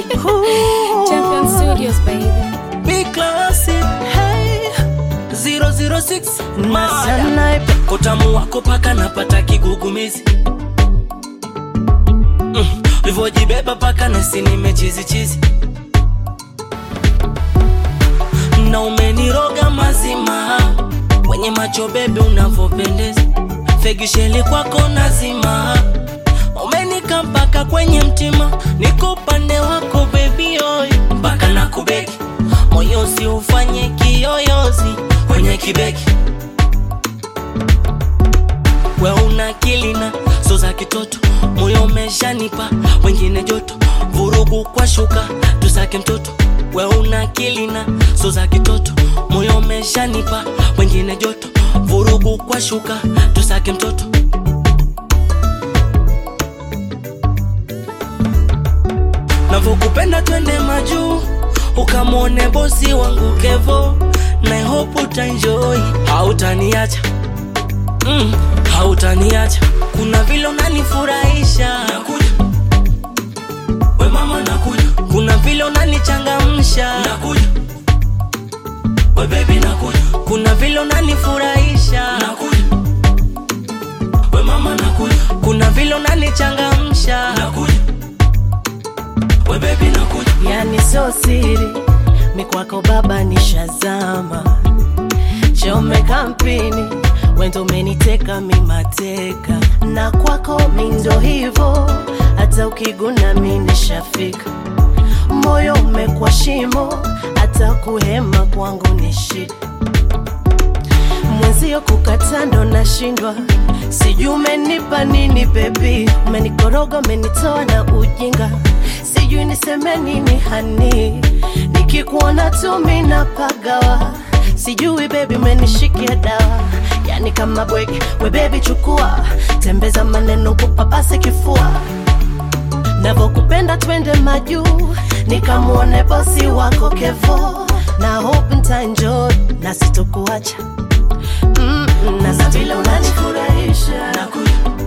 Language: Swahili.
Champion Studios, baby. Big classic Hey, 006 Masa Mada naipe Kotamu wako paka napata kigugumizi mm. Livojibeba paka nasi nimechizi chizi na umeniroga mazima wenye macho bebe unavyopendeza fegisheli kwako nazima umenika mpaka kwenye mtima niko upande wako bebi oy mpaka na kubeki moyo si ufanye kiyoyozi kwenye kibeki we una akili na so za kitoto moyo umeshanipa wengine joto vurugu kwa shuka tusake mtoto we una akili na so za kitoto moyo umeshanipa wengine joto vurugu kwa shuka tusake mtoto navyokupenda twende majuu ukamwone bosi wangu kevo na hope utaenjoy hautaniacha mm, hautaniacha kuna vile unanifurahisha nakuja we mama nakuja kuna vile unanichangamsha nakuja we baby nakuja kuna vile unanifurahisha nakuja we mama nakuja kuna vile unanichangamsha nakuja we baby nakuja yani so siri mikwako baba nishazama chome kampini wendo umeniteka mimateka na kwako mindo hivo hata ukiguna mi nishafika moyo umekwa shimo hata kuhema kwangu ni shida mwenzio kukata ndo nashindwa sijui umenipa nini bebi umenikoroga umenitoa na ujinga sijui niseme nini hani nikikuona tu minapagawa sijui bebi umenishikia dawa yani kama bwege we bebi chukua tembeza maneno kupapase kifua navokupenda twende majuu nikamwone bosi wako kevo na hope ntaenjoy na sitokuacha mm, na sa vile unanifurahisha nakuja